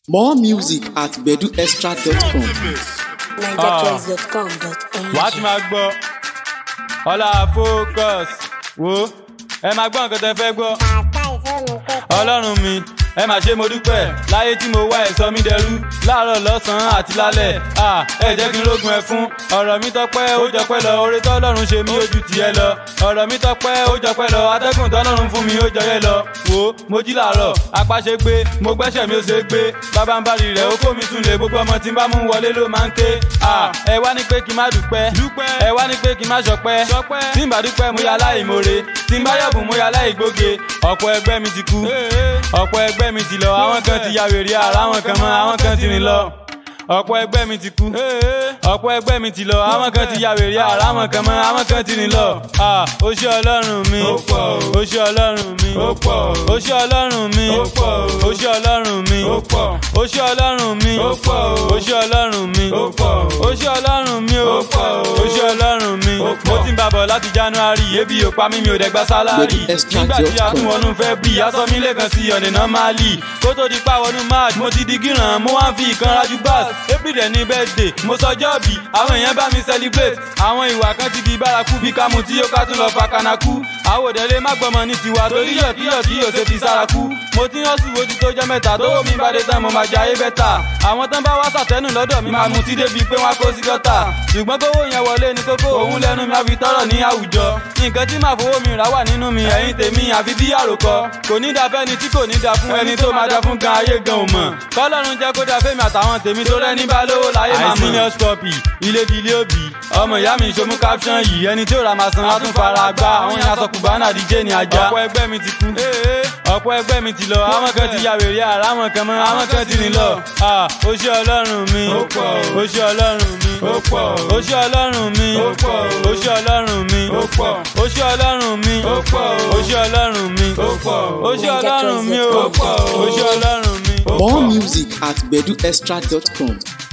More music at beduextra.com. NigerChoice.com.ng. wàá ti máa gbọ́ ọlá focus wo ẹ máa gbọ́ nǹkan tẹ fẹ́ gbọ́ ọlọ́run mi ẹ mà ṣe mo dúpẹ́ láyé tí mo wá ẹ̀ sọ mí dẹrú láàárọ̀ lọ́sàn-án àti lálẹ́ à ẹ jẹ́ kí n rógun ẹ fún ọ̀rọ̀ mi tọpẹ́ ó jọpẹ́ lọ oore tọ́lọ́run ṣe mí ó ju tiẹ̀ lọ ọ̀rọ̀ mi tọpẹ́ ó jọpẹ́ lọ atẹ́gùn tọ́lọ́run fún mi ó jọyẹ lọ wo mo jí làárọ̀ apá ṣe gbé mo gbẹ́sẹ̀ mi ó ṣe gbé bàbá ń bari rẹ̀ ó kó mi tún lè gbogbo ọmọ tí n bá mú wọlé ló máa ń ké à ẹ wá ní pé kí n má dúpẹ́ ẹ wá ní pé kí n má ṣọpẹ́ tí n bá dúpẹ́ mo yà láì more tí n bá yọ̀bùn mo yà láì gbóge ọ̀pọ̀ ẹgbẹ́ mi ti kú ọ̀pọ̀ ẹgbẹ́ mi ti lọ àwọn kan ti ya wèrè ara àwọn kan mọ́ àwọn kan ti rìn lọ ọ̀pọ̀ ẹgbẹ́ mi ti kú ọ̀pọ̀ ẹgbẹ́ mi ti lọ àwọn kan ti ya wèrè ara àwọn kan mọ́ àwọn kan ti rìn lọ ó ṣé ọlọ́run mi ó ṣé ọlọ́run mi ó ṣé ọlọ́run mi ó ṣé ọlọ́run mi ó ṣé ọlọ́run mi ó ṣé ọlọ́run mi ó ṣé ọlọ́run mi ó ṣé ọlọ́run mi mo ti ń bàbọ̀ láti january ebi ò pa mí mi ò dẹ̀ gba sálárì nígbà tí a tún wọnú fẹ́ bí aṣọ mi lẹ́ẹ̀kan sí ọ̀nà normally kó tó di pàwọnú march mo ti di gíràn mo wá ń fi ìkan rajú bass april dẹ̀ ní birthday mo sọjọ́ bí àwọn èèyàn bá mi celebrate àwọn ìwà kan ti di bárakú bí kámú tí yóò ká tún lọ fa kanaku àwòdẹ́lé má gbọ́mọ ní tiwa torí yọ̀kíyọ̀ tí yóò ṣe fi sárakú mo ti ń hàn sùn ojú tó jẹ́ mẹ́ta tó mi bá dé tán mo máa jayé bẹ́tà àwọn tán bá wá sàtẹ́nù lọ́dọ̀ mi máa mutí débi pé wọ́n á kó sí gọ́tà ṣùgbọ́n kówó yẹn wọlé ní kókó òun lẹ́nu mi á fi tọ́rọ̀ ní àwùjọ nǹkan tí màá fowó mi rà wà nínú mi ẹ̀yìn tèmi àfi bí àròkọ kò ní da fẹ́ni tí kò ní da fún ẹni tó máa da fún gan ayé gan ò mọ̀ kọ́lọ́run jẹ́ kó da fẹ́mi àtàwọn tèmi tó rẹ́ ní bá lówó láyé màmá. àìsínior scopy ilé di ilé òbí ọmọ ìyá mi ìṣomú caption yìí ẹni tí ò ra màá san á tún fara gbá àwọn yẹn aṣọ kùbánà díje ní ajá. ọ̀pọ̀ ẹgbẹ́ mi ti kú ọ̀pọ̀ ẹgbẹ́ mi ti lọ àwọn kan ti ya wèrè ara àwọn kan mọ́ àwọn kan ti rìn lọ. ó ṣé ọlọ́run mi ó ṣé ọlọ́run mi ó ṣé ọlọ́run mi ó ṣé ọlọ́run mi ó ṣé ọlọ́run mi ó ṣé ọlọ́run mi ó ṣé ọlọ́run mi ó ṣé ọlọ́run mi. More music at beduextra.com.